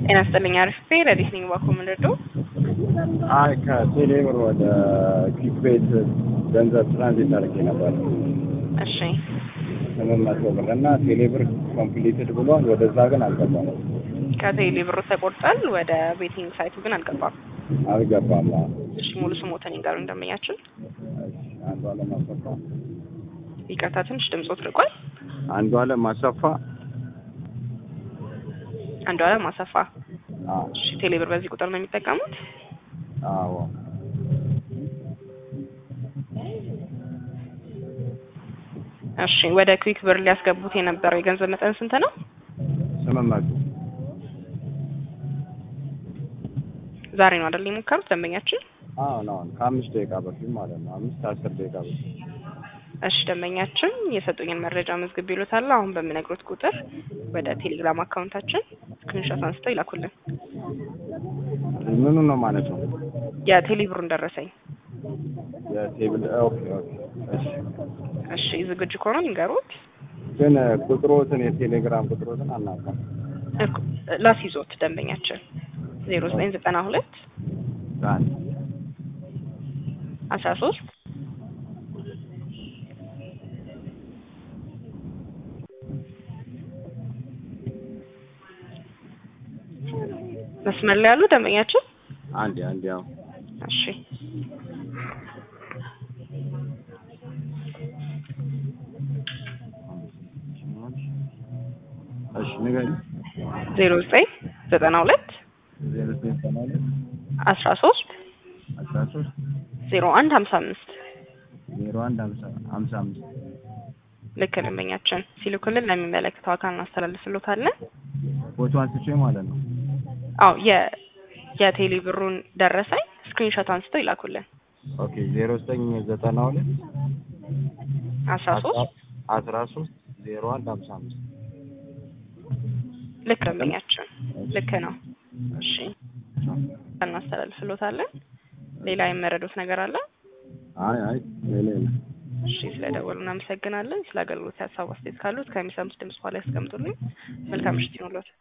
ጤና ይስጥልኝ። አሪፍ ረዲት ነኝ። ባኮ ምንድነው? አይ ከቴሌ ብር ወደ ኪክ ቤት ገንዘብ ትራንዚት አድርጌ ነበር እሺ ስምንት መቶ ብር እና ቴሌ ብር ኮምፕሊትድ ብሏል። ወደዛ ግን አልገባም ከቴሌ ብሩ ተቆርጧል። ወደ ቤቲንግ ሳይቱ ግን አልገባም። አልገባም። አዎ። እሺ ሙሉ ስሞተን ጋር እንደመኛችን እሺ፣ አንዱ አለም አሰፋ ይቅርታ፣ ትንሽ ድምጾት ርቋል። አንዱ አለም አሰፋ አንዱ አለም አሰፋ። አዎ እሺ ቴሌ ብር በዚህ ቁጥር ነው የሚጠቀሙት? አዎ እሺ ወደ ክዊክ ብር ሊያስገቡት የነበረው የገንዘብ መጠን ስንት ነው? ስምንት መቶ ዛሬ ነው አይደል የሞከሩት ደንበኛችን? አሁን አሁን ከአምስት ደቂቃ በፊት ማለት ነው። አምስት አስር ደቂቃ በፊት እሺ ደንበኛችን የሰጡኝን መረጃ መዝግብ ይሉታል። አሁን በምነግሮት ቁጥር ወደ ቴሌግራም አካውንታችን ስክሪንሾት አንስተው ይላኩልን። ምኑ ነው ማለት ነው? የቴሌ ብሩን ደረሰኝ። የቴብል ኦኬ ኦኬ። እሺ እሺ ዝግጁ ከሆኑ ይንገሩት። ግን ቁጥሮትን የቴሌግራም ቁጥሮትን አናውቅም። እኮ ላስይዞት ደንበኛችን ዜሮ ዘጠኝ ዘጠና ሁለት አንድ አስራ ሶስት መስመር ላይ ያሉ ደንበኛችን አንድ አንድ ያው እሺ እሺ ንገሪኝ። ዜሮ ዘጠኝ ዘጠና ሁለት ዜሮ ዘጠኝ ሰማንያ ሁለት አስራ ሶስት አስራ ሶስት ዜሮ አንድ ሀምሳ አምስት ዜሮ አንድ ሀምሳ ሀምሳ አምስት ልክ ደንበኛችን ሲልኩልን ለሚመለከተው አካል እናስተላልፍሎታለን። ፎቶ አንስቼ ማለት ነው። አዎ የ የቴሌ ብሩን ደረሰኝ ስክሪንሾት አንስተው ይላኩልን። ኦኬ ዜሮ ዘጠኝ ዘጠና ሁለት አስራ ሶስት አስራ ሶስት ዜሮ አንድ ሀምሳ አምስት ልክ ደንበኛችን ልክ ነው። እሺ እናስተላልፍሎታለን። ሌላ የመረዱት ነገር አለ? አይ አይ ሌላ የለም። እሺ ስለደወሉ እናመሰግናለን። ስለ አገልግሎት ሀሳብ አስተያየት ካሉት ከሚሰሙት ድምጽ በኋላ ያስቀምጡልኝ። መልካም ምሽት ይሁንልዎት።